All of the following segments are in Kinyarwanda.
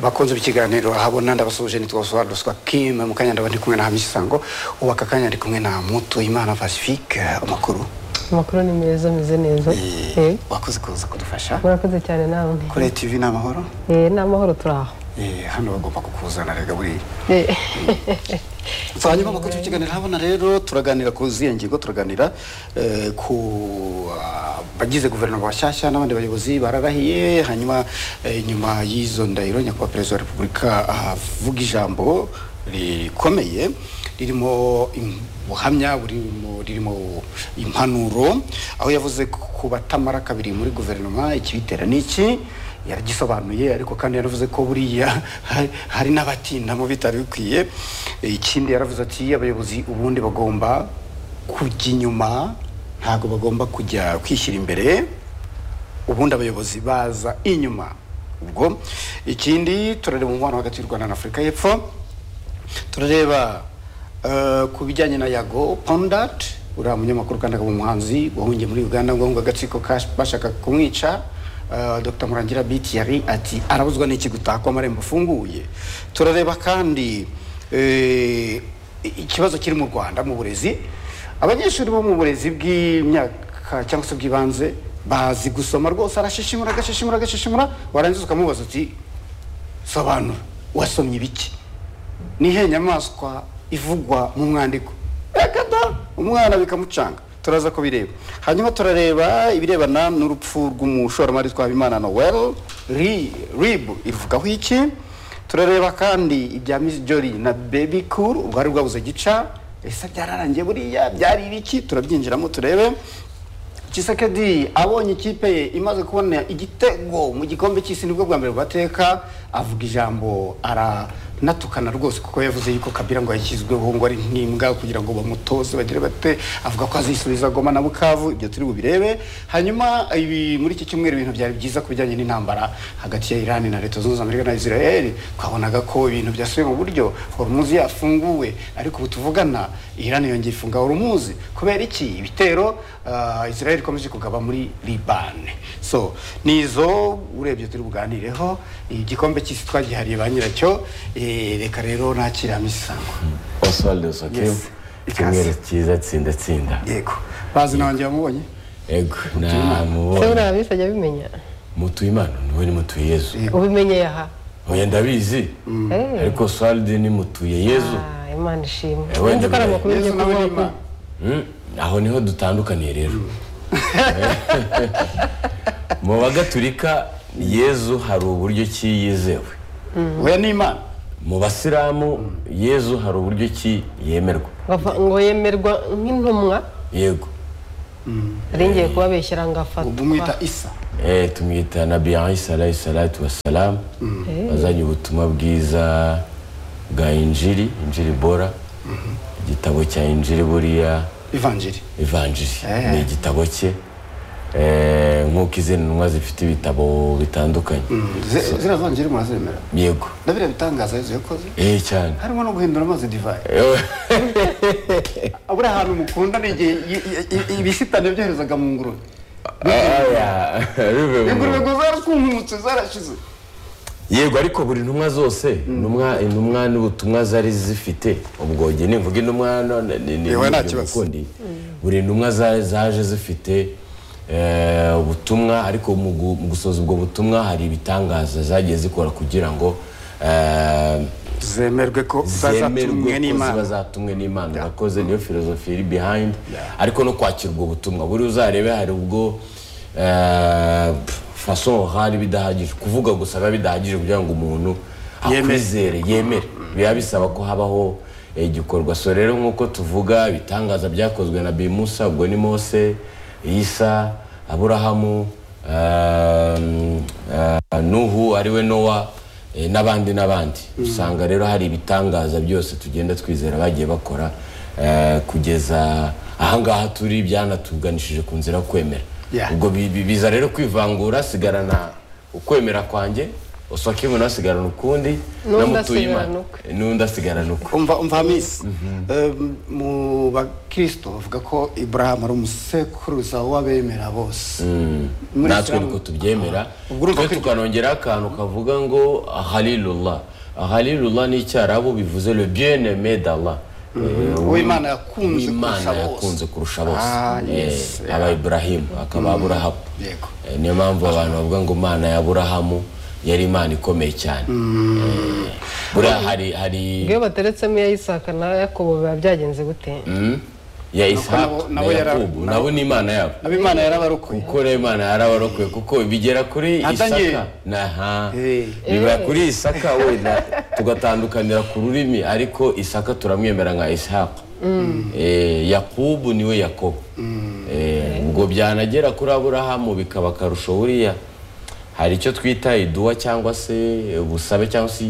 bakunze ikiganiro ahabona ndabasuhuje nitwa Oswald Ruswa Kim mu kanya ndaba ndi kumwe na Hamisi Sango ubu aka kanya ndi kumwe na Mutuyimana Pacifique amakuru amakuru ni meza ameze neza Eh, wakoze kuza kudufasha murakoze cyane nawe kuri TV ni amahoro Eh, ni amahoro turi aho Eh, hano bagomba kukuzana rega buriya Eh, So, hanyuma amakuru tukiganira habona rero turaganira ku ziya ngingo turaganira eh, ku ah, bagize guverinoma bashyashya n'abandi bayobozi bararahiye hanyuma eh, nyuma y'izo ndahiro nyakubahwa perezida wa repubulika avuga ijambo rikomeye ririmo im- buhamya burimo ririmo impanuro aho yavuze ku batamara kabiri muri guverinoma ikibitera ni iki yaragisobanuye ariko kandi yaravuze ko buriya hari- hari n'abatinda mu bitari bikwiye ikindi yaravuze ati abayobozi ubundi bagomba kujya inyuma ntabwo bagomba kujya kwishyira imbere ubundi abayobozi baza inyuma ubwo ikindi turareba umubano hagati y'u rwanda na afurika y'epfo turareba eh, ku bijyanye na yago pondat uriya munyamakuru kandi akaba umuhanzi wahungiye muri uganda ngo ahunga agatsiko kash- bashaka kumwica Uh, Dr Murangira Biti yari ati arabuzwa n'iki gutaka amarembo afunguye turareba kandi eh, ikibazo kiri mu Rwanda mu burezi abanyeshuri bo mu burezi bw'imyaka cyangwa se bw'ibanze bazi gusoma rwose arashishimura agashishimura agashishimura warangiza ukamubaza uti sobanura wasomye ibiki nihe nyamaswa ivugwa mu mwandiko reka da umwana bikamucanga turaza kubireba hanyuma turareba ibirebana n'urupfu rw'umushoramari twabimana noel ri rib ivugaho iki turareba kandi ibya miss jolly na baby cool uruhare rwabuze gica ese byararangiye buriya byari ibiki turabyinjiramo turebe Tshisekedi abonye ikipe ye imaze kubona igitego mu gikombe cy'isi nibwo bwa mbere bateka avuga ijambo aranatukana rwose kuko yavuze yuko Kabila ngo yashyizweho ngo ari nk'imbwa kugira ngo bamutoze bagire bate avuga ko azisubiza Goma na Bukavu ibyo turi bubirebe hanyuma ibi muri iki cyumweru ibintu byari byiza ku bijyanye n'intambara hagati ya Iran na Leta Zunze Amerika na Israel twabonaga ko ibintu byasubiye mu buryo Hormuz yafunguwe ariko ubu tuvugana Iran yongeye ifunga Hormuz kubera iki ibitero ah, Israel ikomeje kugaba muri Liban so nizo urebye turi buganireho igikombe cy'isi twagihariye ba nyiracyo eh, reka rero nakira misango Oswald Osokim Yes. icyumweru cyiza tsinda tsinda yego bazi na wanjye wamubonye ego namubonye se buriya bisi ajya abimenya Mutuyimana niwe ni mutuye Yezu ubimenye yaha oya ndabizi Eh, ariko Oswald ni mutuye Yezu ah, imana ishimwe Eh, wenda wumva ko ari amakuru bimenye. ugiye Yezu nawe ni kuvuga Imana. Mm, aho niho dutandukaniye rero mu bagatulika Yezu hari uburyo ki yizewe oya ni imana mu basilamu Yezu hari uburyo ki yemerwa Bava- ngo yemerwa nk'intumwa yego ari ngiye kubabeshyira ngo ubwo umwita afatwa isa Eh, tumwita nabi alayhi salayi salatu wasalamu wazanye ubutumwa bwiza bwa injiri injiri bora igitabo cya injiri buriya ivanjiri ivanjiri Eh. ni igitabo cye Eh, nk'uko izindi ntumwa zifite ibitabo bitandukanye Ze- ziriya vanjiri murazemera yego ndabira bitangaza yezu yakoze eh cyane harimo no guhindura amazi divayi buriya ahantu mukunda ni igihe i- i- i- ibisitani byoherezaga mu ngurube Aya, bivuye mu- ingurube ngo zaraswumutse zarashize yego ariko buri ntumwa zose intumwa intumwa n'ubutumwa zari zifite ubwo njye nimvuga intumwa none ni- ni- Yewe ni- nta ni kibazo. ukundi. buri ntumwa za- zaje zifite eh, ubutumwa ariko mu gu- mu gusoza ubwo butumwa hari ibitangaza zagiye zikora kugira ngo eh, zemerwe ko zemerwe zazatumwe ko ziba n'imana zatumwe n'imana urakoze niyo filozofi iri behind ariko no kwakira ubwo butumwa buri uzarebe hari ubwo eh, pf, façon hari bidahagije kuvuga gusa biba bidahagije kugira ngo umuntu Yemere. akwizere yemere biba bisaba ko habaho eh, igikorwa so rero nk'uko tuvuga ibitangaza byakozwe na bimusa ubwo ni mose isa aburahamu ehm, eh, nuhu ariwe nowa eh, n'abandi n'abandi usanga rero hari ibitangaza byose tugenda twizera bagiye bakora eh, kugeza ahangaha turi byanatuganishije ku nzira yo kwemera Yeah. ubwo bi- bi- biza rero kwivangura sigarana ukwemera kwanjye usake umuntu asigarana ukundi N'undi n'amutuye asigarana imana ukwe. n'undi asigarana ukwe umva umva hamisi Em, mu bakristo bavuga ko iburahamu ari umusekuruza w'abemera bose Muri natwe Islam- niko tubyemera Ubwo urumva twe ko- tukanongeraho akantu kavuga ngo halilullah halilullah ni icyarabu bivuze le bien aimé d'Allah Eh, Uwo Imana yakunze Uwimana kurusha bose. yakunze kurusha bose Ah, Eh, yes, yeah. aba Ibrahim akaba Aburahamu Yego. Eh, niyo mpamvu abantu bavuga ngo Imana ya Aburahamu yari Imana ikomeye cyane Eh, buriya hari hari iyo bateretsemo iya Isaka na yakobo biba byagenze gute Mm? ya nabo- Isaka na nabo yara- Yakobo nabo ni Imana yabo abo imana yarabarokoye kuko rero imana yarabarokoye kuko bigera kuri Natangiye. isaka naha Eh. biba kuri isaka wenda tugatandukanira ku rurimi ariko isaka turamwemera nka ishaka Eh, yakubu niwe yakobo Eh, ubwo byanagera kuri aburahamu bikaba akarusho buriya hari icyo twita iduwa cyangwa se ubusabe cyangwa se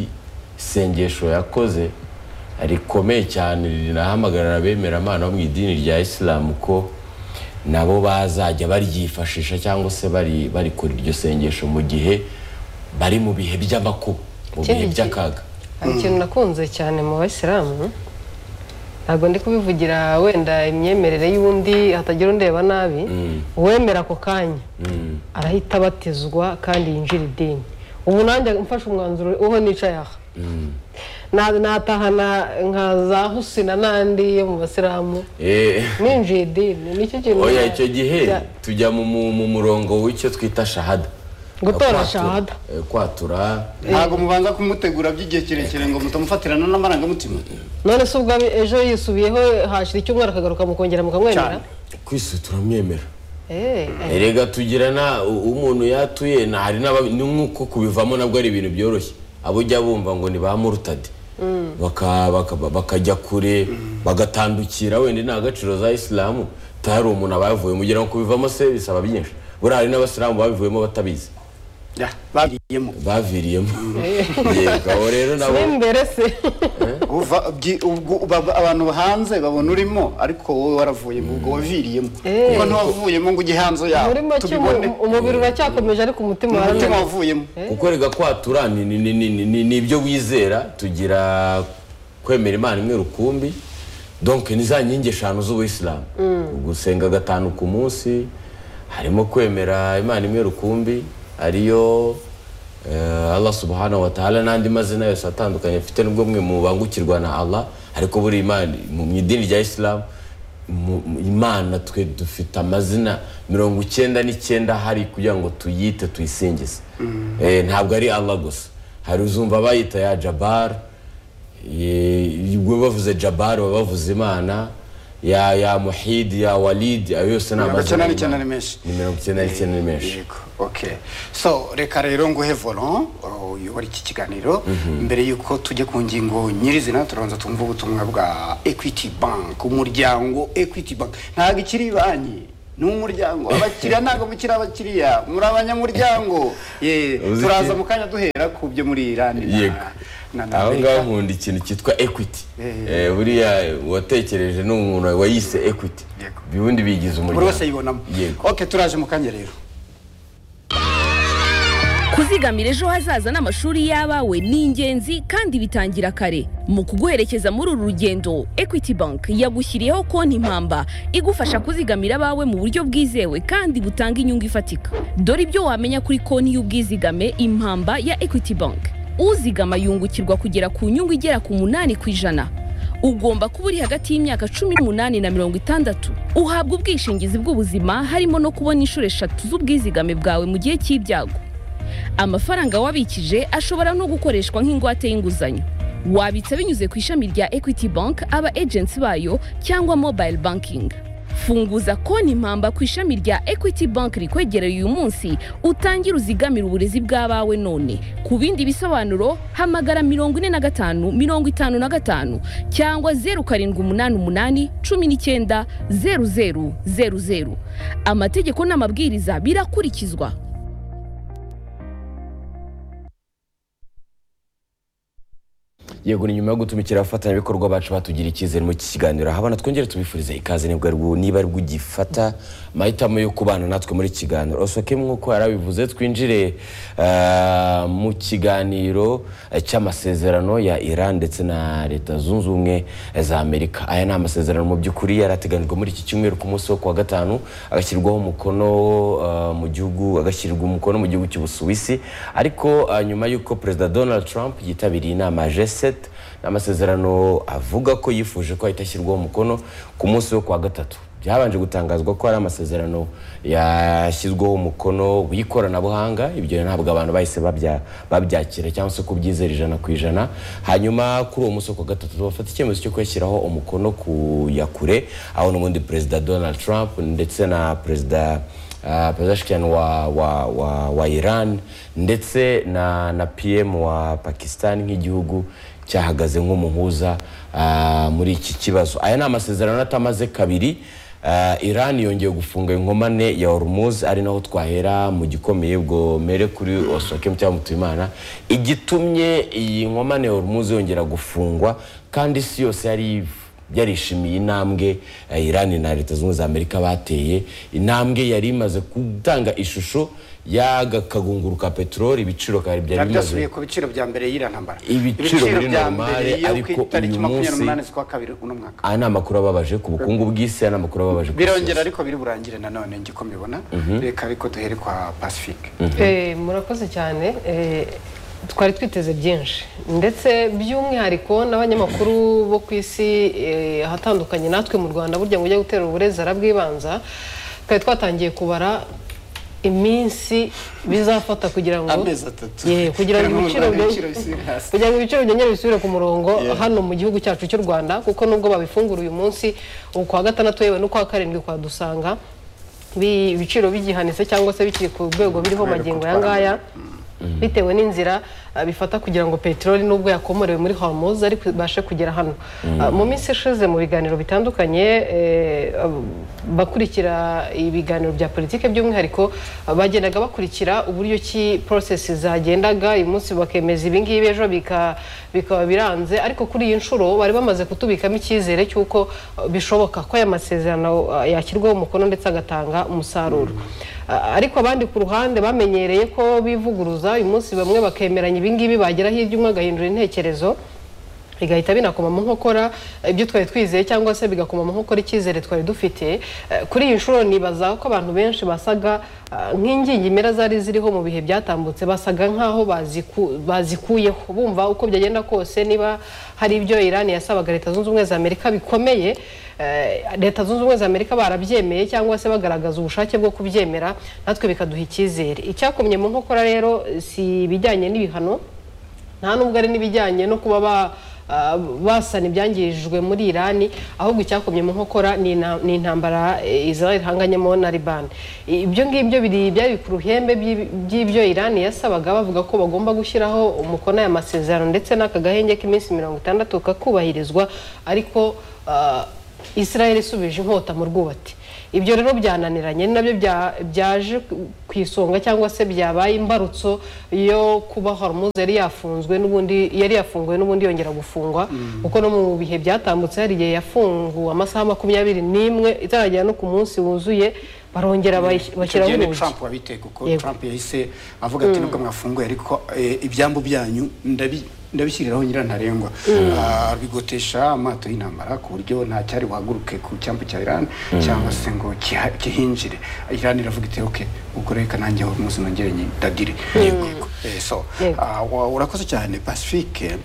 isengesho yakoze rikomeye cyane rinahamagarira abemeramana bo mu idini rya isilamu ko nabo bazajya baryifashisha cyangwa se bari barikora iryo sengesho mu gihe bari mu bihe by'amakuba mu bihe Ikindi by'akaga hari ikintu nakunze cyane mu bayisilamu ntabwo ndi kubivugira wenda imyemerere y'undi hatagira undeba nabi uwemera ako kanya arahita abatizwa kandi yinjira idini ubu nanjye mfashe umwanzuro uho nicaye aha Na- natahana nka za husina n'andi yo mu basilamu Eh, ninjiye idini nicyo kintu oya icyo gihe cya- tujya mu, mu, mu murongo w'icyo twita shahada Gutora Kwatura- shahada. eh, kwatura ntabwo mubanza kumutegura by'igihe kirekire ngo mutamufatirana n'amarangamutima none se ubwo abe- ejo yisubiyeho hashira icyumweru akagaruka mukongera mukamwemera Cyane. kwisi turamwemera Eh, eh. erega tugirana umuntu yatuye na hari n'aba- ni nk'uko kubivamo nabwo ari ibintu byoroshye abo ujya bumva ngo ni ba murutadi Baka- baka- bakajya kure bagatandukira wenda nta gaciro za isilamu hari umuntu aba yavuyemo ugira ngo kubivamo se bisaba byinshi buriya hari n'abasilamu babivuyemo batabizi Ya, babiriyemo baviriyemo yego aho rero nabo n'imbere se Uva- byi- ubwo- ba- abantu hanze babona urimo ariko wowe waravuyemo ubwo waviriyemo kuko ntiwavuyemo ngo ujye hanze yawe muri make tubibone umu- umubiri uracyakomeje ariko umutima umutima warananiwe wavuyemo kuko rega kwatura ni- ni- ni- ni- ni- ni- ni ibyo wizera tugira kwemera imana imwe rukumbi donc ni za nkingi eshanu z'ubuyisilamu gusenga gatanu ku munsi harimo kwemera imana imwe rukumbi ariyo eh, allah subhanahu wa ta'ala n'andi mazina yose atandukanye afite nubwo mwe mubangukirwa na allah ariko buri imana mu mu idini rya isilamu mu- mu- imana twe dufite amazina mirongo icyenda n'icyenda hari kugira ngo tuyite tuyisingize Eh, ntabwo ari allah gusa hari uzumva bayita ya jabara ubwo bavuze jabara baba bavuze imana ya ya muhidi ya walidi ayo yose ni Mirongo icyenda amazina n'icyenda y'Imana. ni menshi. ni mirongo icyenda n'icyenda ni menshi Yego, okay so reka rero nguhe voron uyobora iki kiganiro mbere y'uko tujya ku ngingo nyirizina turabanza tumva ubutumwa bwa equity bank umuryango equity bank ntabwo ikiri banki ni umuryango abakiriya ntabwo mukiri abakiriya muri abanyamuryango Ye, Uzi iki? turaza mu kanya duhera ku byo muri irani na- Yego. na na aho ngaho Amerika. nkunda ikintu cyitwa equity Eh. Eh, buriya watekereje ni umuntu wayise equity Yego. ubundi bigize buri wese umuryango yibonamo Yego. okay turaje mu kanya rero kuzigamira ejo hazaza n'amashuri y'abawe ni ingenzi kandi bitangira kare mu kuguherekeza muri uru rugendo equity bank yagushyiriyeho konti impamba igufasha kuzigamira abawe mu buryo bwizewe kandi butanga inyungu ifatika dore ibyo wamenya kuri konti y'ubwizigame impamba ya equity bank uzigama yungukirwa kugera ku nyungu igera ku munani ku ijana ugomba kuba uri hagati y'imyaka cumi n'umunani na mirongo itandatu uhabwa ubwishingizi bw'ubuzima harimo no kubona inshuro eshatu z'ubwizigame bwawe mu gihe cy'ibyago amafaranga wabikije ashobora no gukoreshwa nk'ingwate y'inguzanyo wabitsa binyuze ku ishami rya equity bank aba agents bayo cyangwa mobile banking funguza konti impamba ku ishami rya equity bank rikwegereye uyu munsi utangire uzigamire uburezi bw'abawe none ku bindi bisobanuro hamagara mirongo ine na gatanu mirongo itanu na gatanu cyangwa zeru karindwi umunani umunani cumi n'icyenda zeru zeru zeru zeru amategeko n'amabwiriza birakurikizwa yego ni nyuma yo gutumikira abafatanyabikorwa bacu batugira icyizere mu iki kiganiro ahabona twongere tubifurize ikaze nibwo aribwo niba aribwo ugifata amahitamo yo kubana natwe muri iki kiganiro osoke nk'uko yarabivuze twinjire ah, mu kiganiro eh, cy'amasezerano ya iran ndetse na leta zunze ubumwe za amerika aya ni amasezerano mu by'ukuri yarateganijwe muri iki cyumweru ku munsi wo ku wa gatanu agashyirwaho umukono ah, mu gihugu agashyirwa umukono mu gihugu cy'ubusuwisi ariko ah, nyuma y'uko perezida donald trump yitabiriye inama ya g7 n'amasezerano avuga ko yifuje ko ahita ashyirwaho umukono ku munsi wo ku wa gatatu byabanje gutangazwa ko hari amasezerano yashyizweho umukono w'ikoranabuhanga ibyo ntabwo abantu bahise babya- babyakira cyangwa se kubyizera ijana ku ijana hanyuma kuri uwo munsi wo ku wa gatatu bafata icyemezo cyo kuyashyiraho umukono ku ya kure aho n'ubundi perezida donald trump ndetse na perezida uh, perezida Shikian wa, wa, wa, wa iran ndetse na, na pm wa pakistan nk'igihugu cyahagaze nk'umuhuza uh, muri iki kibazo aya ni amasezerano atamaze kabiri uh, iran yongeye gufunga inkomane ya hormuz ari naho twahera mu gikomeye ubwo mere kuri osokem cyangwa mutuyimana igitumye iyi nkomane ya hormuz yongera gufungwa kandi isi yose yari yarishimiye intambwe eh, Iran na leta zunze ubumwe za Amerika bateye intambwe yari imaze gutanga ishusho y'aga kagunguru ka peteroli ibiciro kari byari bimaze byasubiye ku biciro bya mbere yiriya ntambara Ibiciro biri normale, yo ariko ku itariki uyu munsi- makumyabiri n'umunani z'ukwa kabiri uno mwaka aya ni amakuru ababaje ku bukungu bw'isi aya ni amakuru ababaje ku birongera isi. ariko biri burangire nanone ngiko mbibona reka ariko duhere kwa pacifique Eh, murakoze cyane eh, twari twiteze byinshi ndetse by'umwihariko n'abanyamakuru bo ku isi eh, ahatandukanye natwe mu rwanda burya ngo ujye gutera uburezi arabwibanza twari twatangiye kubara iminsi bizafata kugira ngo Amezi atatu. Yeah, kugira ngo Kugira ibiciro ngo byo- ibiciro bisubire hasi. kugira ngo ibiciro byongere bisubire ku murongo hano mu gihugu cyacu cy'u rwanda kuko nubwo babifungura uyu munsi ukwa gatandatu yewe n'ukwa karindwi kwa dusanga bi- ibiciro bigihanitse cyangwa se bikiri ku rwego biriho Kubera magingo gutwara aya ngaya bitewe n'inzira ah, bifata kugira ngo peteroli nubwo yakomorewe muri hormuz ariko ibashe kugera hano Ah, mu minsi ishize mu biganiro bitandukanye eh, ab- bakurikira ibiganiro bya politike by'umwihariko ah, bagendaga bakurikira uburyo ki process zagendaga uyu munsi bakemeza ibi ngibi ejo bika- bikaba biranze ariko kuri iyi nshuro bari bamaze kutubikamo icyizere cy'uko ah, bishoboka ko aya masezerano ah, yashyirwaho umukono ndetse agatanga umusaruro Ah, ariko abandi ku ruhande bamenyereye ko bivuguruza uyu munsi bamwe bakemeranya ibingibi bagera hirya umwe agahindura intekerezo bigahita binakoma mu nkokora ibyo twari twizeye cyangwa se bigakoma mu nkokora icyizere twari dufite Eh, kuri iyi nshuro nibaza ko abantu benshi basaga ah, nk'ingingimira zari ziriho mu bihe byatambutse basaga nk'aho baziku- bazikuyeho bumva uko byagenda kose niba hari ibyo irani yasabaga leta zunze ubumwe za amerika bikomeye eh, leta zunze ubumwe za amerika barabyemeye cyangwa se bagaragaza ubushake bwo kubyemera natwe bikaduha icyizere icyakomye mu nkokora rero si ibijyanye n'ibihano nta nubwo ari n'ibijyanye no kuba ba ah, basana ibyangirijwe muri irani ahubwo icyakomye mu nkokora ni ina- ni intambara eh, israel ihanganyemo na liban ibyo ngibyo biri byari ku ruhembe by'ib- by'ibyo irani yasabaga bavuga ko bagomba gushyiraho umukono aya masezerano ndetse n'aka gahenge k'iminsi mirongo itandatu kakubahirizwa ariko ah, israel isubije inkota mu rwubati ibyo rero byananiranye ni nabyo bya- byaje ku isonga cyangwa se byabaye imbarutso yo kuba hormuze yari yafunzwe n'ubundi yari yafunguwe n'ubundi yongera gufungwa kuko no mu bihe byatambutse hari igihe yafunguwe amasaha makumyabiri n'imwe itaragera no ku munsi wuzuye barongera bayi- Icyo bashyiraho gihe ni urugi Trump wabiteye kuko Yego. Trump yahise avuga ati nubwo mwafunguye ariko eh, ibyambu byanyu ndabi- ndabishyiriraho nyirantarengwa Ah, bigotesha amato y'intambara ku buryo nta cyari buhaguruke ku cyambu cya Iran cyangwa se ngo kiha- kihinjire Iran iravuga iti ok ubwo reka nanjye aho umunsi nongere nyidadire Yego, yego. Eh, so Yego. ah, wa- urakoze cyane Pacifique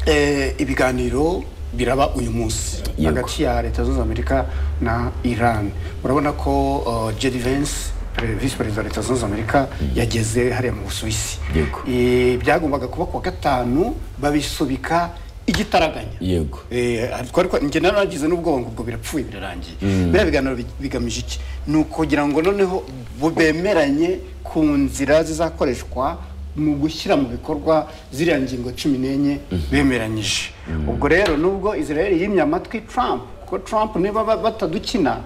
Eh, ibiganiro biraba uyu munsi Yego. hagati ya leta zunze amerika na iran murabona ko uh, jedi vance pre- visi perezida wa leta zunze amerika yageze hariya mu busuwisi Yego. Eh, byagombaga kuba ku wa gatanu babisubika igitaraganya yego Eh, twari kwa- njye naragize n'ubwoba ngo ubwo birapfuye birarangiye biriya biganiro bi- bigamije iki ni ukugira ngo noneho bu- bemeranye ku nzira zizakoreshwa mu gushyira mu bikorwa ziriya ngingo cumi n'enye bemeranyije ubwo rero nubwo israel yimye amatwi trump kuko trump niba ba- batadukina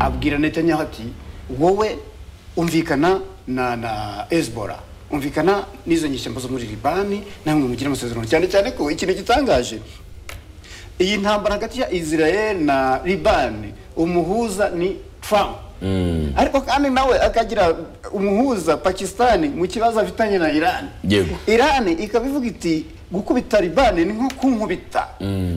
abwira netanyahu ati wowe umvikana na na hezbollah umvikana n'izo nyishyamba zo muri libani namwe mugira amasezerano cyane cyane ko ikintu gitangaje iyi ntambara hagati ya israel na libani umuhuza ni trump ariko kandi nawe akagira umuhuza pakisitani mu kibazo afitanye na irani Yego. irani ikaba ivuga iti gukubita libani ni nko kunkubita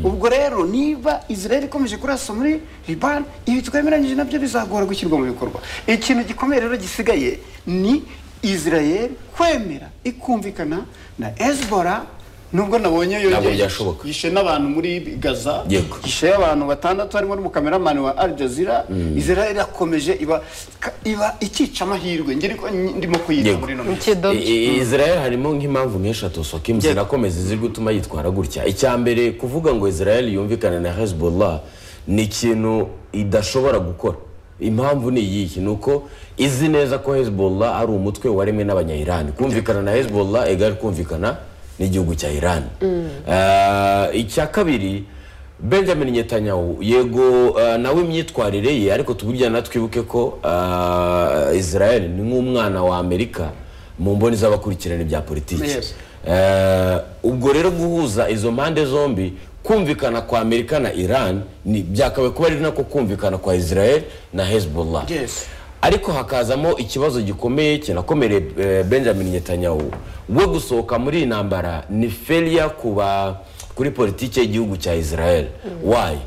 ubwo rero niba israel ikomeje kurasa muri libani ibi twemeranyije nabyo bizagora gushyirwa mu bikorwa ikintu gikomeye rero gisigaye ni israel kwemera ikumvikana na hezbollah nubwo nabonye yo Ntabwo byashoboka. yishe n'abantu muri gaza Yego. yishe abantu batandatu harimo n'umukameramani wa al jazeera israel irakomeje iba ka- iba ikica amahirwe njye niko ndimo kuyita Yego. muri ino mu minsi kidobo I- I- Israel harimo nk'impamvu nyinshi atosoka imu zinakomeza ziri gutuma yitwara gutya icya mbere kuvuga ngo Israel yumvikane na Hezbollah ni ikintu idashobora gukora impamvu ni iyihe ni uko izi neza ko Hezbollah ari umutwe waremwe n'abanya-Iran kumvikana na Hezbollah egari kumvikana n'igihugu cya Iran Ah, icya kabiri Benjamin Netanyahu yego eh, nawe imyitwarire ye ariko tuburya twibuke ko eh, Israel ni nk'umwana wa Amerika mu mboni z'abakurikirana ibya politiki Yes. Eh, ubwo rero guhuza izo mpande zombi kumvikana kwa Amerika na Iran ni byakabaye kuba ari nako kumvikana kwa Israel na Hezbollah Yes. ariko hakazamo ikibazo gikomeye kinakomereye eh, benjamin netanyahu we gusohoka muri iyi ntambara ni feria kuba kuri politiki y'igihugu cya israel wayi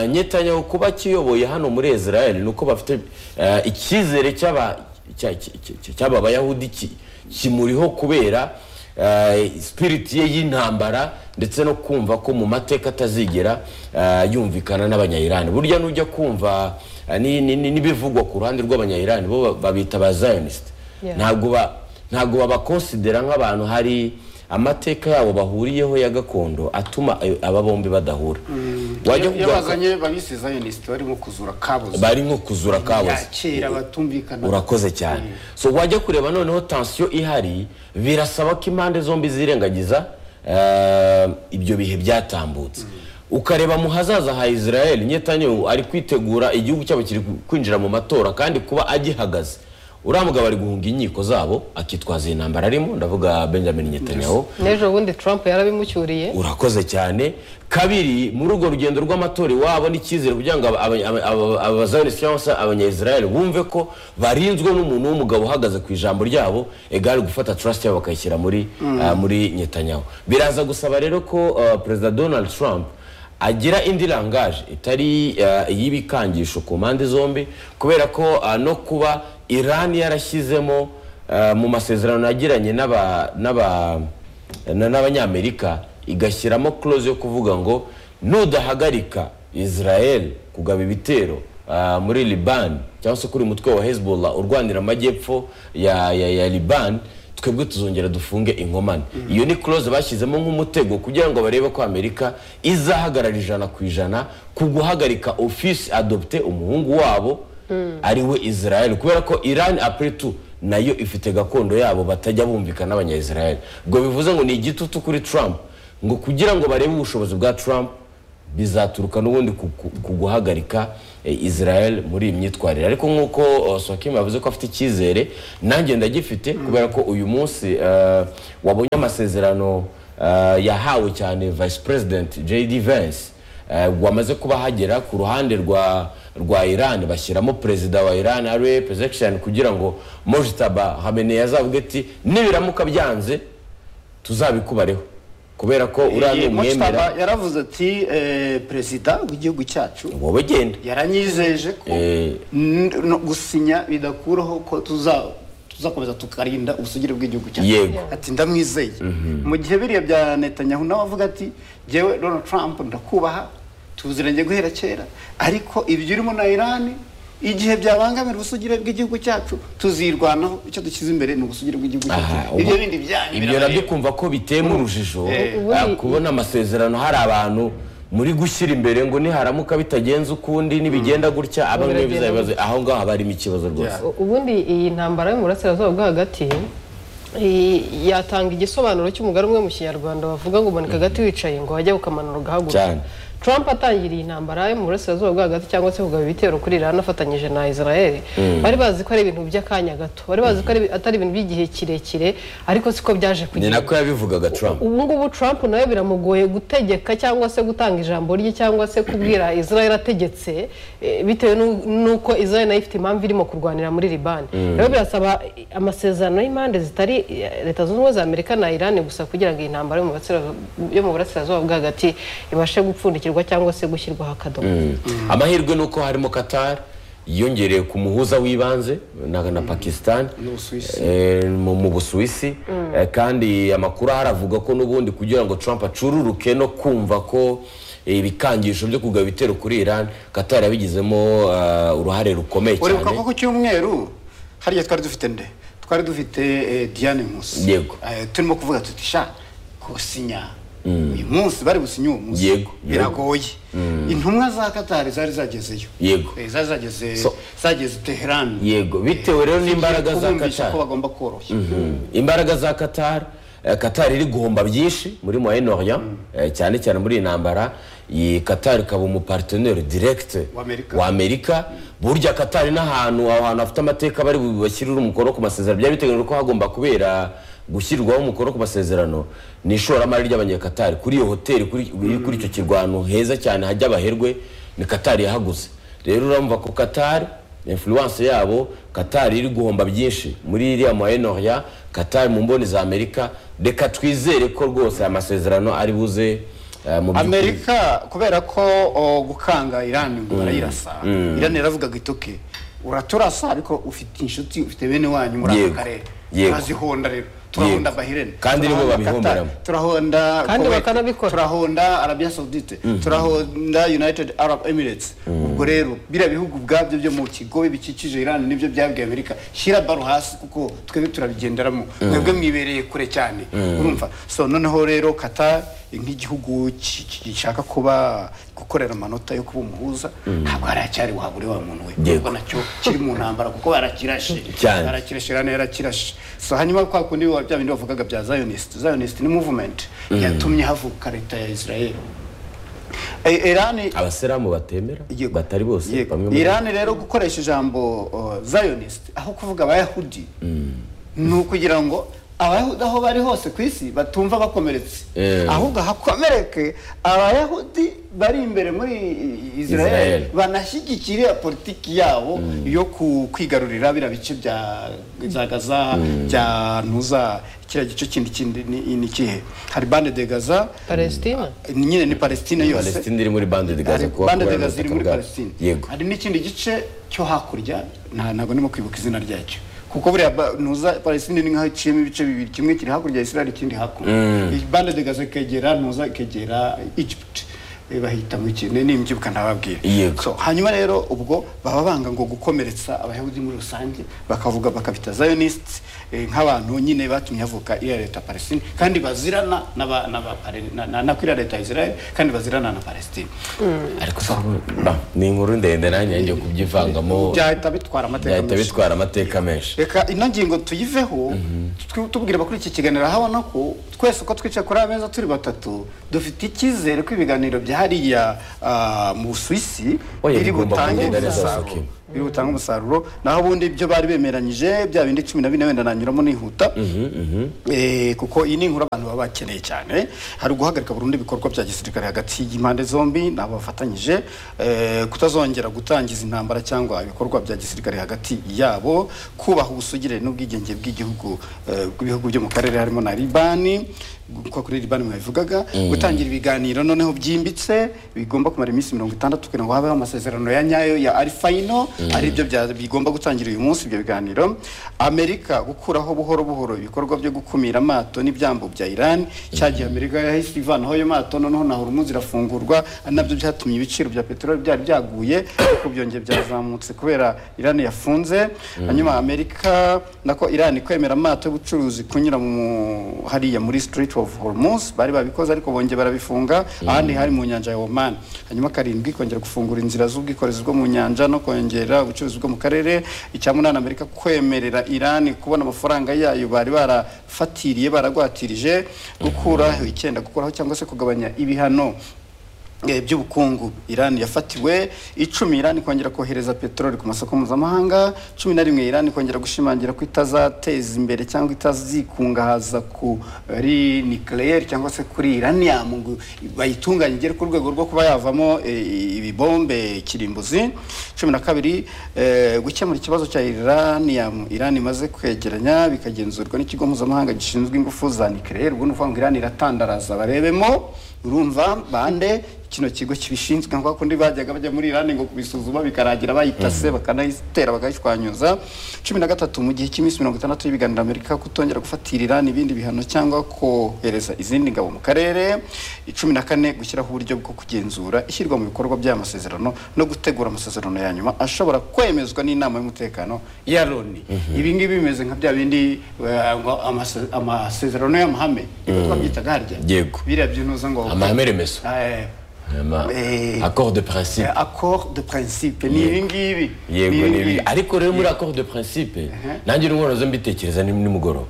netanyahu kuba akiyoboye hano muri israel ni uko bafite eh, icyizere cy'aba- cya- cy- cy- cy'aba bayahudi ki- kimuriho kubera eh, spiriti ye y'intambara ndetse no kumva ko mu mateka atazigera eh, yumvikana n'abanyayirani burya nujya kumva eh, ni- ni- ni- n'ibivugwa ku ruhande rw'abanyayirani bo ba- babita ba zionist Yeah. ntabwo ba- ntabwo babakonsidera nk'abantu hari amateka yabo bahuriyeho ya gakondo atuma eh, aba bombi badahura wajya Iyo kugaruka- bazanye bamisi zionist barimo kuzura kabuze bari nko kuzura kabuze yakira batumvikana urakoze cyane so wajya kureba noneho tansiyo ihari birasaba ko impande zombi zirengagiza eh, ibyo bihe byatambutse ukareba mu hazaza ha israel nyetanyehu ari kwitegura igihugu cyabo kiri kwinjira mu matora kandi kuba agihagaze uriya mugabo ari guhunga inkiko zabo akitwaza iyi ntambara arimo ndavuga benjamin nyetanyahu n'ejo bundi trump yarabimucyuriye urakoze cyane kabiri muri urwo rugendo rw'amatora iwabo n'icyizere kugira ngo aba- aba- aba- aba- abazayonisi cyangwa se abanyayisirayeli bumve ko barinzwe n'umuntu w'umugabo uhagaze ku ijambo ryabo egari gufata trust yabo bakayishyira muri ah, muri nyetanyahu biraza gusaba rero ko ah, perezida donald trump agira indi rangaje itari ah, iy'ibikangisho ku mpande zombi kubera ko ah, no kuba irani yarashyizemo ah, mu masezerano yagiranye n'aba n'aba na- n'abanyamerika igashyiramo clause yo kuvuga ngo nudahagarika israel kugaba ibitero ah, muri liban cyangwa se kuri umutwe wa hezbollah urwanira amajyepfo ya, ya, ya liban twebwe tuzongera dufunge inkomane iyo ni clause bashyizemo nk'umutego kugira ngo barebe ko amerika izahagarara ijana ku ijana ku guhagarika office adopte umuhungu wabo ari we israel kubera ko iran après tout nayo ifite gakondo yabo batajya bumvikana n'abanyayisiraheli ubwo bivuze ngo ni igitutu kuri trump ngo kugira ngo barebe ubushobozi bwa trump bizaturuka n'ubundi ku- ku ku guhagarika eh, israel muri iyi myitwarire ariko nk'uko eh, swakim yavuze ko afite icyizere nanjye ndagifite kubera ko uyu munsi eh, wabonye amasezerano eh, yahawe cyane vice president jd vance Eh, wamaze kuba hagera ku ruhande rwa rwa Iran bashyiramo perezida wa Iran ariwe Pezeshkian kugira ngo Mojtaba Khamenei azavuge ati nibiramuka byanze tuzabikubareho kubera ko uriya ni umwemera mutaba yaravuze ati eh, perezida w'igihugu cyacu wowe genda yaranyizeje ko Eh. n- no gusinya bidakuraho ko tuza tuzakomeza tukarinda ubusugire bw'igihugu cyacu Yego. ati ndamwizeye mu gihe biriya bya netanyahu nawe avuga ati jyewe donald trump ndakubaha tuziranye guhera kera ariko ibyo urimo na irani igihe byabangamira ubusugire bw'igihugu cyacu tuzirwanaho icyo dushyize imbere ni ubusugire bw'igihugu cyacu Aha, ibyo ubu- bindi byanyu ibyo nabyo kumva ko bitema urujijo ubu ah, ni- kubona amasezerano hari abantu muri gushyira imbere ngo niharamuka bitagenze ukundi nibigenda gutya abamwe Biragenda bizabibazo aho ngaho haba harimo ikibazo rwose U- ubundi iyi ntambara yo mu burasirazuba bwo hagati i- yatanga igisobanuro cy'umugari umwe mu kinyarwanda bavuga ngo umanika agati wicaye ngo wajya ukamanura ugahaguruka Cyane. Trump atangiriye intambara yo mu burasirazuba bwo hagati cyangwa se kugaba ibitero kuri Iran afatanyije na Israel bari bazi ko ari ibintu by'akanya gato bari bazi ko ari- atari ibintu by'igihe kirekire ariko siko byaje ni kugenda nako yabivugaga trump ubu ngubu trump nawe biramugoye gutegeka cyangwa se gutanga ijambo rye cyangwa se kubwira israel ategetse eh, bitewe n'u- n'uko israel nayo ifite impamvu irimo kurwanira muri libani rero birasaba amasezerano y'impande zitari eh, leta zunze ubumwe za amerika na iran gusa kugira ngo iyi ntambara yo mu burasira- yo mu burasirazuba bwo hagati ibashe gupfundikirwa cyangwa se gushyirwaho akadomo amahirwe ni uko harimo qatar yiyongereye ku muhuza w'ibanze na, na pakistan N'Ubusuwisi. Eh, mu mu busuwisi Eh, kandi amakuru ahari avuga ko n'ubundi kugira ngo trump acururuke no kumva ko eh, ibikangisho byo kugaba ibitero kuri iran qatar yabigizemo ah, uruhare rukomeye uribuka ko cyane ku cyumweru hariya twari dufite nde twari dufite eh, diane nkusi Yego. Eh, turimo kuvuga tuti sha kusinya uyu munsi bari businye uwo munsi Yego, yego. biragoye intumwa za katari zari zagezeyo Yego. Eh, zari zageze So- zageze teherani Yego, bitewe rero n'imbaraga za kubumvisha Qatar. ko bagomba koroshya Mhm. imbaraga za qatar eh, qatar iri guhomba byinshi muri moyen orient eh, cyane cyane muri iyi ntambara iyi qatar ikaba umuparteneri direct Wa Amerika. amerika burya qatar n'ahantu aho hantu hafite amateka bari bashyirira umukono ku masezerano byari biteganyijwe ko hagomba kubera gushyirwaho umukono ku masezerano ni ishoramari ry'abanyakatari kuri iyo hoteli kuri iri kuri icyo kirwano heza cyane hajya abaherwe ni katari yahaguze rero urumva ko katari influence yabo katari iri guhomba byinshi muri iriya moyen orient katari mu mboni za amerika reka twizere ko rwose aya masezerano ari buze eh, mu by'ukuri. amerika kubera ko o, gukanga irani ngo barayirasa irani yaravugaga ituke uraturasa ariko ufite inshuti ufite bene wanyu muri aka Yego. karere Yego. turazihonda rero turahonda bahirene Kandi nibo turahonda babihomberamo. Qatar, turahonda Kandi Kuwait, bakanabikora. turahonda arabia saudite turahonda united arab emirates ubwo rero biriya bihugu ubwabyo byo mu kigobe bikikije irani nibyo byabwiye amerika shyira baro hasi kuko twebwe turabigenderamo mwebwe mwibereye kure cyane urumva so noneho rero kata nk'igihugu ki- ki- gishaka kuba gukorera amanota yo kuba umuhuza ntabwo haracyari wahabure wa muntu we Yego. ubwo nacyo kiri mu ntambara kuko barakirashe Cyane. barakirashe irani yarakirashe so hanyuma kwa kundi ba- bya bindi bavugaga bya zionist zionist ni movement yatumye havuka leta ya israel Eh, irani abasilamu batemera Yego. batari bose Yego. bamwe muri bo. irani rero gukoresha ijambo uh, zionist aho kuvuga abayahudi ni ukugira ngo abayahudi aho bari hose ku isi batumva bakomeretse Eh. ahubwo hakomereke abayahudi bari imbere muri Israel. israel banashyigikire politiki yabo yo ku- kwigarurira biriya bice bya za gaza bya ntuza kiriya gice kindi kindi ni ni ikihe hari bande de gaza palestina ni nyine ni palestine yose palestine iri muri bande de gaza hari kuba bande de kubera gaza iri ubutaka muri bwabo. palestine yego hari n'ikindi gice cyo hakurya nta- ntabwo ndimo kwibuka izina ryacyo kuko buriya ba- ntuza palestine ni nk'aho iciyemo ibice bibiri kimwe kiri hakurya ya israel ikindi hakuno bande de gaza ikegera ntuza ikegera egypt Eh, bahita mu kintu nimbyuka ntababwira Yego. So, hanyuma rero ubwo baba banga ngo gukomeretsa abayahudi muri rusange bakavuga bakabita zionist eh, nk'abantu nyine batumye havuka iriya leta ya palestine kandi bazirana n'aba- n'aba- na- na- na kwiriya leta ya israel kandi bazirana na palestine ariko se ba, ni inkuru ndende nanjye ngiye kubyivangamo byahita bitwara amateka byahita menshi bitwara amateka menshi reka ino ngingo tuyiveho twi- tubwire abakuri iki kiganiro ahabona ko twese uko twicaye kuri aya meza turi batatu dufite icyizere ko ibiganiro bya hariya ah, mu busuwisi Oya, biri bigomba butange kugenda neza, umusaruro Sokim. biri butange umusaruro naho ubundi ibyo bari bemeranyije bya bindi cumi na bine wenda nanyuramo nihuta Eh, kuko iyi ni inkuru abantu baba bakeneye cyane hari guhagarika burundu ibikorwa bya gisirikare hagati y'impande zombi n'abo bafatanyije eh, kutazongera gutangiza intambara cyangwa ibikorwa bya gisirikare hagati yabo kubaha ubusugire n'ubwigenge bw'igihugu eh, bw'ibihugu byo mu karere harimo na libani kuko kuri libani mwabivugaga gutangira ibiganiro noneho byimbitse bigomba kumara iminsi mirongo itandatu kugira ngo habeho amasezerano ya nyayo ya arifayino ari byo bya- bigomba gutangira uyu munsi ibyo biganiro amerika gukuraho buhoro buhoro ibikorwa byo gukumira amato n'ibyambu bya iran cyagihe amerika yahise ivanaho ayo mato noneho na hormuz irafungurwa ari nabyo byatumye ibiciro bya peteroli byari byaguye ariko byongeye byazamutse kubera iran yafunze hanyuma amerika nako iran kwemera amato y'ubucuruzi kunyura mu hariya muri street of hormuz bari babikoze ariko bongeye barabifunga ahandi hari mu nyanja ya oman hanyuma karindwi kongera gufungura inzira z'ubwikorezi bwo mu nyanja no kongera ubucuruzi bwo mu karere icya munani amerika kwemerera iran kubona amafaranga yayo bari barafatiriye baragwatirije gukuraho icyenda gukuraho cyangwa se kugabanya ibihano eh, by'ubukungu Iran yafatiwe icumi Iran kongera kohereza peteroli ku masoko mpuzamahanga cumi na rimwe Iran kongera gushimangira ko itazateza imbere cyangwa itazikungahaza kuri nucleaire cyangwa se kuri uranium ngo bayitunganye igere ku rwego rwo kuba yavamo eh, ibibombe kirimbuzi cumi na kabiri eh, gukemura ikibazo cya uranium Iran imaze kwegeranya bikagenzurwa n'ikigo mpuzamahanga gishinzwe ingufu za nucleaire ubwo ni ukuvuga ngo Iran iratandaraza barebemo urumva bande kino kigo kibishinzwe nka kundi bajyaga bajya muri Iran ngo kubisuzuma bikarangira bayitase bakanayitera bakayishwanyuza cumi na gatatu mu gihe cy'iminsi mirongo itandatu y'ibiganiro Amerika kutongera gufatira Iran ibindi bihano cyangwa kohereza izindi ngabo mu karere cumi na kane gushyiraho uburyo bwo kugenzura ishyirwa mu bikorwa by'amasezerano no gutegura amasezerano ya nyuma ashobora kwemezwa n'inama y'umutekano ya Loni ibi ngibi bimeze nka bya bindi eh, ngo amase- amasezerano y'amahame niko twabyitaga harya Yego. biriya by'intuza ngo amahame remezo Eh, Ama- Eh, accord de principe accord de principe ni ibi ngibi yego ibi ni ngibi. ibi ariko rero muri accord de principe nanjye n'umwana zo mbitekereza ni nimugoroba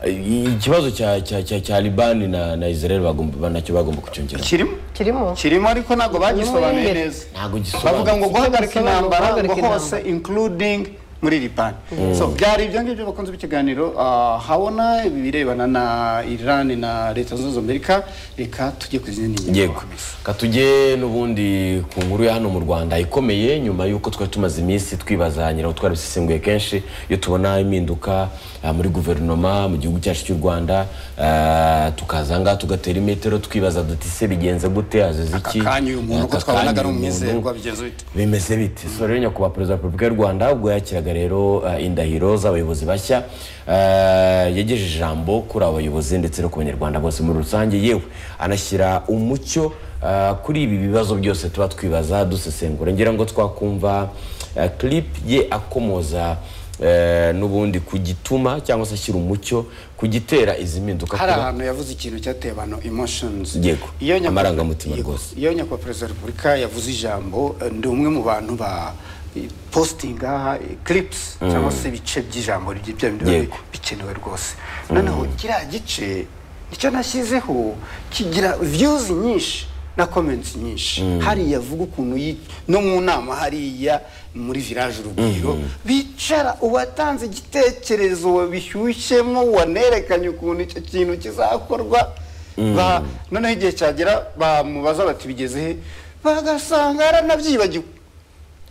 Eh, ikibazo cya cya cya cya libani na na israel bagomba nacyo bagomba kucyongera kirimo kirimo kirimo ariko ntabwo bagisobanuye imbere. neza ntabwo bavuga ngo gisobanutse guhagarika Bagisobanura, intambara ngo guhagarika hose including muri libani so byari ibyo ngibyo bakunze b'ikiganiro ah, habona ibirebana na iran na leta zunze ubumwe za amerika reka tujye ku zindi yego ngingo katujye n'ubundi ku nkuru ya hano mu rwanda ikomeye nyuma y'uko twari tumaze iminsi twibaza nyiraho twarabisesenguye kenshi iyo tubona impinduka ah, muri guverinoma mu gihugu cyacu cy'u rwanda ah, tukaza aha ngaha tugatera imetero twibaza duti se bigenze gute hazize iki aka kanya uyu muntu uko Aka twabonaga kanya ari uyu muntu. umwizerwa bigenze bite bimeze biti so rero nyakubahwa perezida wa repubulika y'u rwanda ubwo yakiraga rero eh, indahiro z'abayobozi bashya eh, yagejeje ijambo kuri abo bayobozi ndetse no ku banyarwanda bose muri rusange yewe anashyira umucyo eh, kuri ibi bibazo byose tuba twibaza dusesengura ngira ngo twakumva eh, clip ye akomoza eh, n'ubundi ku gituma cyangwa se ashyira umucyo ku gitera izi mpinduka hari kuba- ahantu yavuze ikintu cyateye abantu emotions Yego, Iyo nyakubahwa- amarangamutima Yego, rwose. iyo nyakubahwa perezida wa repubulika yavuze ijambo eh, ndi umwe mu bantu ba eh, postinga eh, clips cyangwa se ibice by'ijambo rye bya bindi biba Yego. bikenewe rwose noneho kiriya gice nicyo nashyizeho kigira views nyinshi na comments nyinshi hariya avuga ukuntu yi- no mu nama hariya muri village urugwiro bicara uwatanze igitekerezo wabishyushyemo wanerekanye ukuntu icyo kintu kizakorwa Ba- noneho igihe cyagera bamubaza bati bigeze he bagasanga aranabyibagiwe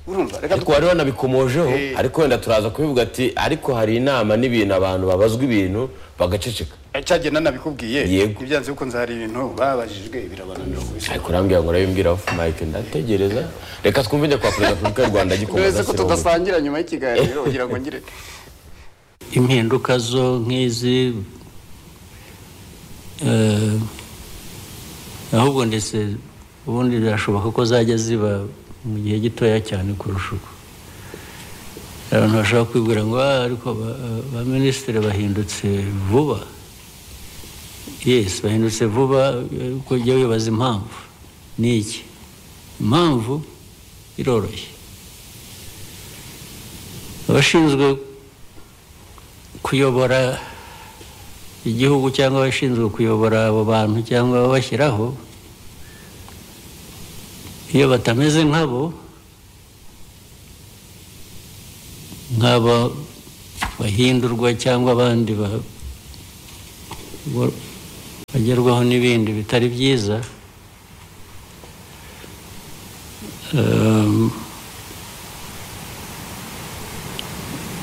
urumva reka ariko wari wanabikomojeho Eh. ariko wenda turaza kubivuga ati ariko hari inama n'ibintu abantu babazwa ibintu bagaceceka cyagenda nabikubwiye Yego. ibyanze bikunze hari ibintu babajijwe birabananira kubisubiza ariko urambwira ngo urabibwira ofu mayike ndategereza reka twumve njya kwa perezida wa repubulika y'u rwanda uretse gikomeza ko tudasangira nyuma y'ikiganiro kugira ngo ngire impinduka zo nk'izi eh, ahubwo ndetse ubundi birashoboka ko zajya ziba mu gihe gitoya cyane kurusha uko abantu bashobora kwibwira ngo "Ah, ariko ba- ba minisitiri bahindutse vuba yesi bahindutse vuba eh, ko ujya wibaza impamvu ni iki impamvu iroroshye abashinzwe kuyobora igihugu cyangwa abashinzwe kuyobora abo bantu cyangwa ababashyiraho iyo batameze nkabo nk'aba bahindurwa cyangwa abandi ba- bo- bagerwaho n'ibindi bitari byiza Ehm,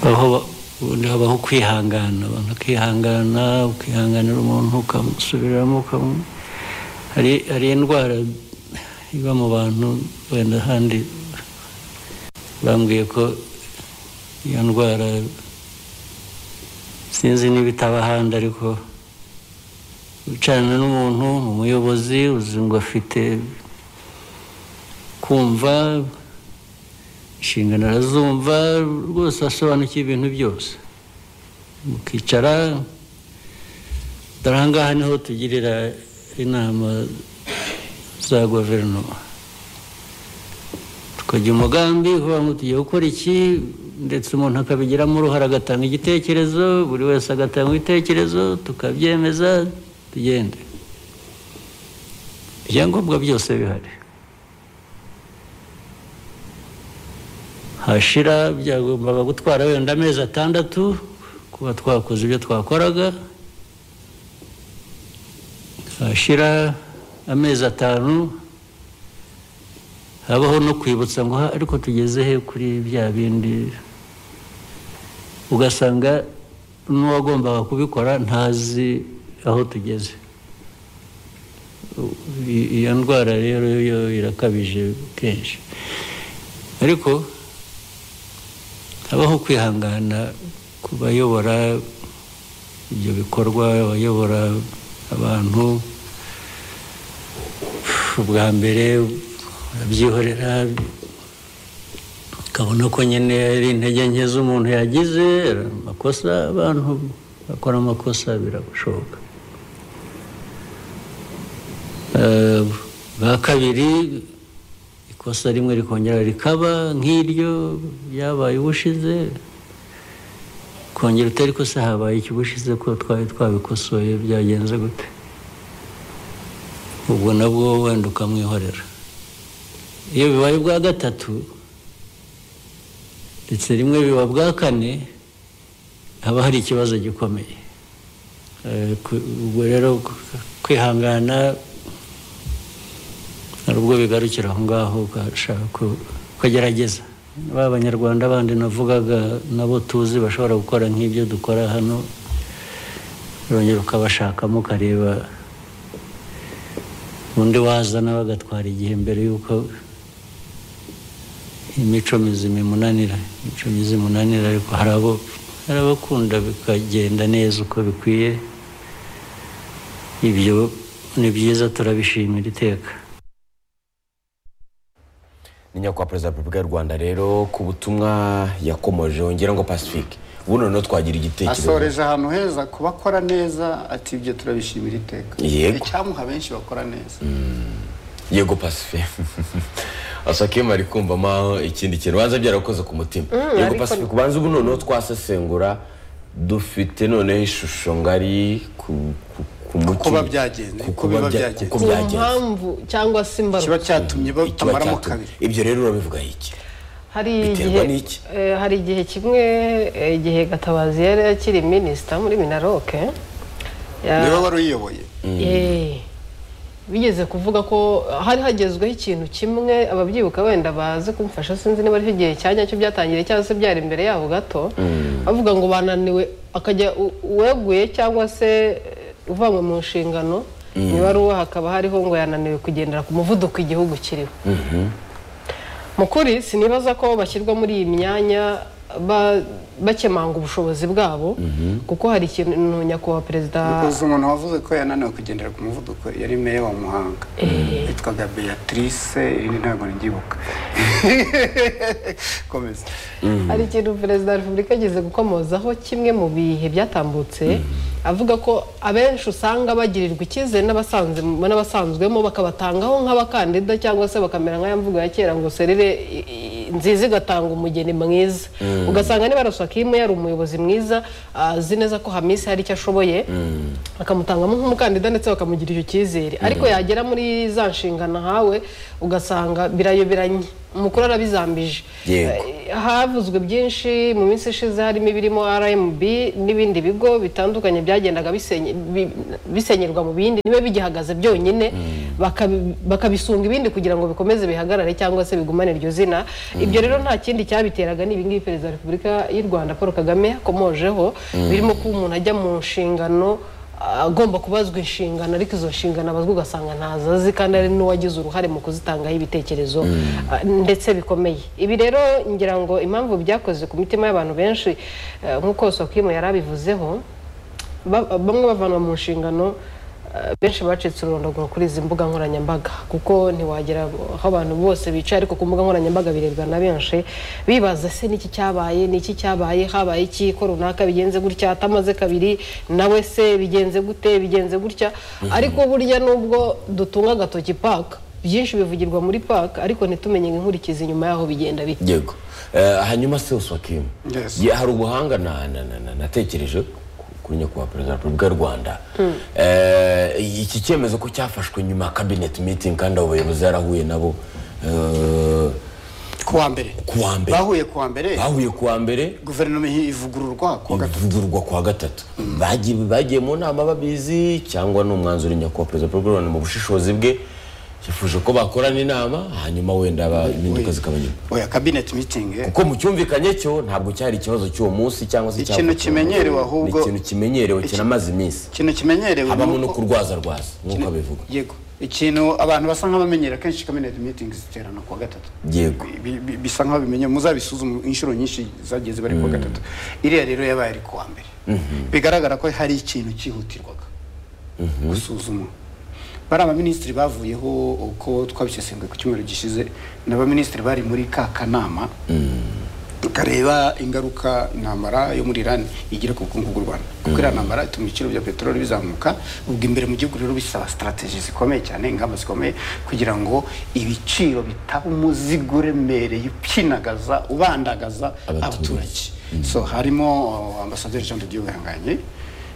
aho ubundi habaho kwihangana abantu bakihangana ukihanganira umuntu ukamusubiramo ukamu- hari hari indwara iba mu bantu wenda ahandi bambwiye ko iyo ndwara sinzi niba itaba ahandi ariko wicarana n'umuntu umuyobozi uzi ngo afite kumva inshingano arazumva rwose asobanukiye ibintu byose mukicara dore aha ngaha niho tugirira inama za guverinoma tukagira umugambi uvuga ngo tugiye gukora iki ndetse umuntu akabigiramo uruhare agatanga igitekerezo buri wese agatanga ibitekerezo tukabyemeza tugende ibyangombwa byose bihari hashira byagombaga gutwara wenda amezi atandatu kuba twakoze ibyo twakoraga hashira amezi atanu habaho no kwibutsa ngo "Ha, ariko tugeze he kuri bya bindi ugasanga n'uwagombaga kubikora ntazi aho tugeze U- i- iyo ndwara rero yo irakabije kenshi ariko habaho kwihangana ku bayobora ibyo bikorwa abayobora abantu ubwa mbere arabyihorera ukabona ko nyine ari intege nke z'umuntu yagize amakosa abantu bakora amakosa birashoboka Eh, bwa kabiri ikosa rimwe rikongera rikaba nk'iryo ryabaye ubushize kongera utari ko se habaye ikibushize ko twari twabikosoye byagenze gute ubwo nabwo wenda ukamwihorera iyo bibaye ubwa gatatu ndetse rimwe biba bwa kane haba hari ikibazo gikomeye Eh, ku- ubwo rero ku- kwihangana hari ubwo bigarukira aho ngaho ugashaka ku- kugerageza ba banyarwanda bandi navugaga nabo tuzi bashobora gukora nk'ibyo dukora hano urongera ukabashakamo ukareba undi waza nawe agatwara igihe mbere y'uko imico mizima imunanira imico myiza imunanira ariko hari abo hari abakunda bikagenda neza uko bikwiye ibyo ni byiza turabishimira iteka ni nyakubahwa perezida wa repubulika y'u rwanda rero ku butumwa yakomoje wongera ngo pacifique ubu noneho twagira igitekerezo asoreje ahantu heza ku bakora neza ati ibyo turabishimira iteka Yego. icyamuha benshi bakora neza yego pacifique asakema ari kumvamo ikindi kintu banza byarakoze ku mutima yego pacifique ubanza ubu noneho twasesengura dufite noneho ishusho ngari ku ku- ku mutima. kuba byagenze, ku Ku kuba biba bya- byagenze. kuko ku byagenze mpamvu cyangwa se kiba imbarwa cyatumye ikiba batamaramo cyatumye. kabiri ibyo rero urabivugaho iki hari biterwa igihe n'iki? eh, hari igihe kimwe eh, igihe gatabazi yari akiri minisita muri minaroke ya- niwe wari uyiyoboye Eh, bigeze kuvuga ko hari hagezweho ikintu kimwe ababyibuka wenda bazi kumfasha sinzi niba aricyo gihe cya nyacyo byatangiriye cyangwa se byari imbere yabo gato bavuga ngo bananiwe akajya u- uweguye cyangwa se eh, uvanywe mu nshingano ni baruwa hakaba hariho ngo yananiwe kugendera ku muvuduko igihugu kiriho mu kuri sinibaza ko bashyirwa muri iyi myanya ba- bakemanga ubushobozi bwabo kuko hari ikintu nyakubahwa perezida Uzi umuntu wavuze ko yananiwe kugendera ku muvuduko yari meya wa Muhanga yitwaga Beatrice irindi ntabwo nibyibuka komeza hari ikintu perezida wa repubulika ageze gukomozaho kimwe mu bihe byatambutse avuga ko abenshi usanga bagirirwa icyizere n'abasanzwe- n'abasanzwemo bakabatangaho nk'abakandida cyangwa se bakamera nk'aya mvugo ya kera ngo serire i- i- nziza igatanga umugeni mwiza ugasanga niba arasakimu yari umuyobozi mwiza azi neza ko hamisi hari icyo ashoboye bakamutangamo nk'umukandida ndetse bakamugira icyo cyizere ariko yagera muri za nshingano ahawe ugasanga birayoberanye umukuru arabizambije Yego. havuzwe byinshi mu minsi ishize harimo ibirimo rmb n'ibindi bigo bitandukanye byagendaga bisenye- bi- bisenyerwa mu bindi niba bigihagaze byonyine bakabi- bakabisunga ibindi kugira ngo bikomeze bihagarare cyangwa se bigumane iryo zina ibyo rero nta kindi cyabiteraga ni ibingibi perezida wa repubulika y'u rwanda paul kagame yakomojeho birimo kuba umuntu ajya mu nshingano agomba kubazwa inshingano ariko izo nshingano abazwa ugasanga ntazazi kandi ari n'uwagize uruhare mu kuzitangaho ibitekerezo ah, ndetse bikomeye ibi rero ngira ngo impamvu byakoze ku mitima y'abantu benshi eh, nk'uko sokimu yari abivuzeho ba- bamwe bavanwa mu nshingano eh, benshi bacitse ururondogoro kuri izi mbuga nkoranyambaga kuko ntiwagera aho abantu bose bicaye ariko ku mbuga nkoranyambaga birebwa na benshi bibaza se niki cyabaye niki cyabaye habaye iki ko runaka bigenze gutya atamaze kabiri nawe se bigenze gute bigenze gutya ariko burya nubwo dutunga agatoki paka byinshi bivugirwa muri paka ariko ntitumenye inkurikizi nyuma y'aho bigenda bita yego Eh, hanyuma se uswakimu Yes. Ye- hari ubuhanga na- na- na- na- natekereje ku- kuri nyakubahwa perezida wa repubulika y'u rwanda Eh, iki cyemezo ko cyafashwe nyuma ya cabinet meeting kandi abo bayobozi yarahuye nabo Eh, ku ku wa mbere ku wa mbere bahuye ku wa mbere bahuye ku wa mbere guverinoma ivugururwa ku wa gatatu ivugururwa ku wa gatatu Bagiye- bagiye mu nama babizi cyangwa ni umwanzuro nyakubahwa perezida paul kagame mu bushishozi bwe yifuje ko bakorana inama hanyuma wenda ba- impinduka zikaba nyuma oya cabinet meeting eh. kuko mu cyumvikanye cyo ntabwo cyari ikibazo cy'uwo munsi cyangwa se Ikintu cyavukiwe. kimenyerewe ahubwo- Ni ikintu kimenyerewe Iki- kinamaze iminsi ikintu kimenyerewe habamo ni no uko- kurwaza rwaza nk'uko abivuga yego ikintu abantu basa nk'abamenyera kenshi cabinet meeting ziterana ku wa gatatu yego Bi- bi- bisa nk'aho bimenye muzabisuzume inshuro nyinshi zagiye ziba ari ku wa gatatu iriya rero yabaye ari ku wa mbere bigaragara ko hari ikintu cyihutirwaga gusuzuma bari abaminisitiri bavuyeho uko twabisesenguye ku cyumweru gishize ni abaminisitiri bari muri ka kanama kareba ingaruka intambara yo muri Iran igira ku bukungu bw'u Rwanda kuko iriya ntambara ituma ibiciro bya peteroli bizamuka ubwo imbere mu gihugu rero bisaba strategy zikomeye cyane ingamba zikomeye kugira ngo ibiciro bitaba umuzigo uremereye upyinagaza ubandagaza Abaturage. abaturage so harimo uh, ambasaderi Jean de Dieu Wihanganye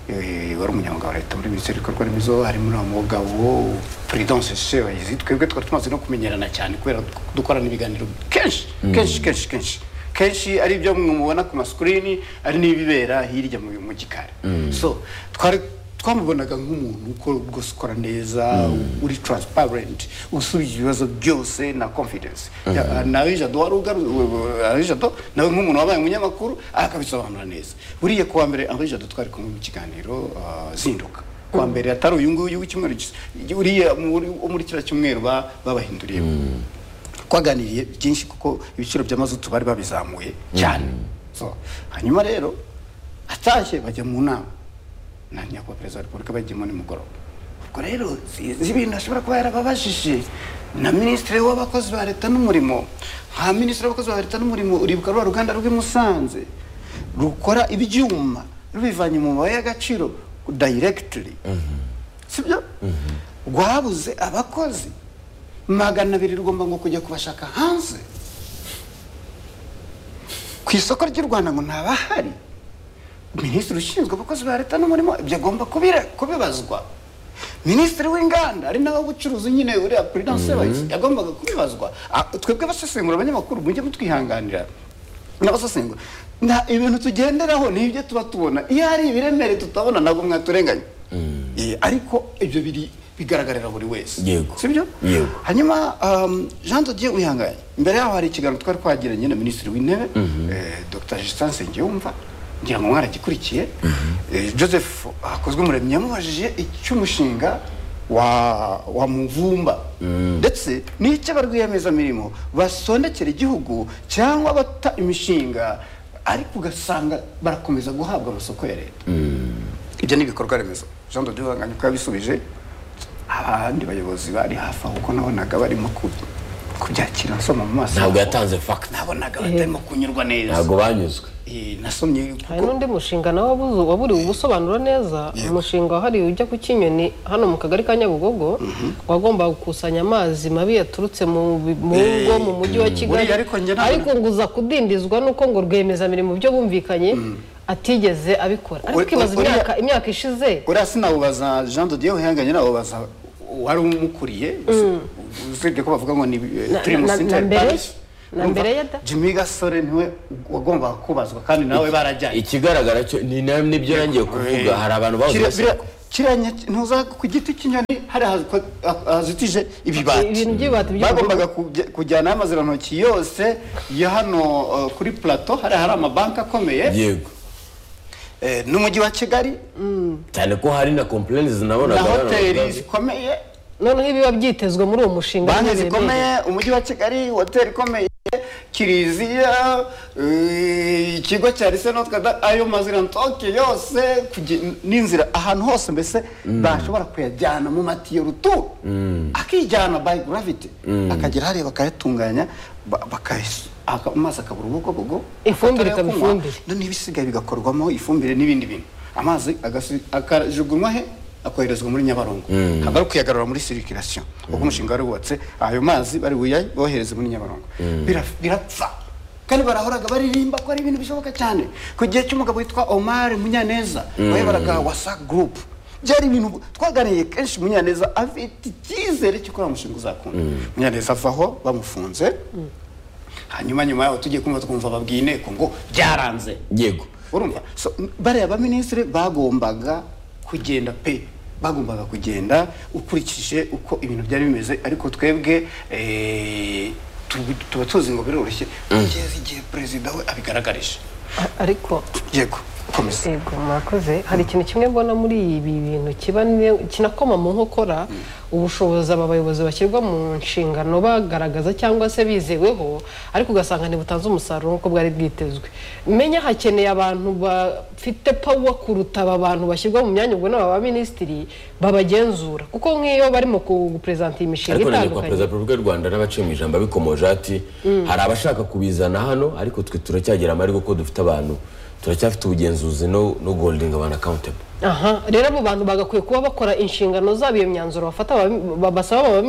eh, wari umunyamabanga wa leta muri minisiteri y'ibikorwa remezo harimo n'umugabo prudence sebayizi twebwe twari tumaze no kumenyerana cyane kubera ko dukorana ibiganiro kenshi kenshi kenshi kenshi kenshi ari ibyo mwe mubona ku masikirini ari n'ibibera hirya mu mu gikari so twari twamubonaga nk'umuntu uko rwose ukora neza uri transparent usubije ibibazo byose na confidence Ya- nawe jado wari ugaru- we- we- Henri Jado, nawe nk'umuntu wabaye umunyamakuru akabisobanura neza buriya kuwa mbere Henri Jado twari kumwe mu kiganiro ah, zinduka kuwa mbere atari uyu nguyu w'icyumweru gis- uriya muri- wo muri kiriya cyumweru ba- babahinduriye twaganiriye byinshi kuko ibiciro by'amazutu bari babizamuye cyane So, hanyuma rero atashye bajya mu nama na nyakubahwa perezida wa repubulika bagiyemo nimugoroba ubwo rero zi- zi ibintu ashobora kuba yarababajije na minisitiri w'abakozi ba leta n'umurimo nka minisitiri w'abakozi ba leta n'umurimo uribuka rwa ruganda rw'i Musanze rukora ibyuma rubivanye mu mabuye y'agaciro dayiregitiri sibyo rwabuze abakozi magana abiri rugomba ngo kujya kubashaka hanze ku isoko ry'u rwanda ngo ntabahari minisitiri ushinzwe abakozi ba leta n'umurimo ibyo agomba kubira- kubibazwa minisitiri w'inganda ari nawe w'ubucuruzi nyine uriya prudence mm yagombaga kubibazwa Ah, twebwe abasesengura abanyamakuru mujye mutwihanganira n'abasesengura nta ibintu tugenderaho ni ibyo tuba tubona iyo hari ibiremereye tutabona ntabwo mwaturenganya Eh, ariko ibyo biri bigaragarira buri wese Yego. sibyo Yego. hanyuma um, jean dodier wihanganye imbere yaho hari ikiganiro twari twagiranye na minisitiri w'intebe eh, dr justin nsengiyumva ngira ngo mwaragikurikiye Eh, joseph hakozwe umuremyi yamubajije icy'umushinga wa wa muvumba ndetse n'icyo ba rwiyemezamirimo basondekera igihugu cyangwa bata imishinga ariko ugasanga barakomeza guhabwa amasoko ya leta ibyo ni ibikorwa remezo jean de dieu wanganye uko yabisubije abandi bayobozi bari hafi aho kuko nabonaga barimo ku- kubyakira nsoma mu maso ntabwo habo. yatanze fakita nabonaga batarimo kunyurwa neza ntabwo banyuzwe Eh, nasomye hari kuko n'undi mushinga nawe wabuze- waburiwe ubusobanura neza umushinga wahariwe ujya ku kinyoni hano mu kagari ka nyabugogo wagombaga gukusanya amazi mabi yaturutse mu bi- mu Eh, ngo mu mujyi wa kigali Buriya ariko njye nabona- ariko ngo uza kudindizwa n'uko ngo rwiyemezamirimo ibyo bumvikanye atigeze abikora ariko Uri- ukibaza uriya- imyaka imyaka ishize uriya sinawubaza jean de dieu wihanganye nawubaza wari umukuriye usi- usibye ko bavuga ngo ni eh, Na- turi mu na- na- Center na mbere Paris. ye? Na Urumva, mbere ye da? jimmy gasore niwe wagombaga kubazwa kandi nawe barajyanye ikigaragara cyo ni nawe nibyo nangiye kuvuga hari abantu bahoze Kiriya- baseka biriya- kiriya nya- ntuza ku giti cy'inyoni hari ahaziko- ah- hazitije ibibati ibintu by'ibati by'ubururu bagombaga kujya- kujyana y'amazirantoki yose yo hano uh, kuri plateau hari hari amabanki akomeye yego eh, n'umujyi wa kigali cyane ko hari na kompleni na zinabonaga hoteli zikomeye noneho ibiba byitezwe muri uwo mushinga banki ntibiremereye. zikomeye umujyi wa kigali hoteli ikomeye kiliziya eh, ikigo cya lise notre dame ayo mazirantoki yose kugi- n'inzira ahantu hose mbese bashobora kuyajyana mu matiyo ruturu akijyana by gravity akagera hariya bakayatunganya ba- bakayas- aka- amazi akabura ubugobogo amatara Ifumbire yo ikaba kunywa, ifumbire. no n'ibisigaye bigakorwamo ifumbire n'ibindi bintu amazi agasi- akajugunywa he akoherezwa muri nyabarongo ntabwo ari kuyagarura muri sirikirasiyo ubwo umushinga wari wubatse ayo mazi bari buyohereze muri nyabarongo Bira- birapfa kandi barahoraga baririmba ko ari ibintu bishoboka cyane ku gihe cy'umugabo witwa omar munyaneza wayoboraga wasa gurupu byari ibintu twaganiriye kenshi munyaneza afite icyizere cy'uko umushinga uzakunda munyaneza avaho bamufunze hanyuma nyuma yaho tugiye kumva twumva babwiye inteko ngo byaranze yego urumva so bariya baminisitiri bagombaga kugenda pe bagombaga kugenda ukurikije uko ibintu byari bimeze ariko twebwe eh, tu- tuba tuzi ngo biroroshye kugeza igihe perezida we abigaragarije A- ariko yego komisiyo yego mwakoze hari ikintu kimwe mbona muri ibi bintu kiba ni- kinakoma mu nkokora ubushobozi aba bayobozi bashyirwa mu nshingano bagaragaza cyangwa se bizeweho ariko ugasanga ntibutanze umusaruro nk'uko bwari bwitezwe menya hakeneye abantu bafite pawa kuruta aba bantu bashyirwa mu myanya ubwo n'aba baminisitiri babagenzura kuko nk'iyo barimo kuprezanta iyi mishinga ariko na nyakubahwa itandukanye perezida wa repubulika y'u rwanda n'abaciye mu ijambo abikomoje ati hari abashaka kubizana hano ariko twe turacyagira amahirwe kuko dufite abantu turacyafite ubugenzuzi no no goldinga abantu accountable aha rero abo bantu bagakwiye kuba bakora inshingano zabo iyo myanzuro bafata baba- basaba aba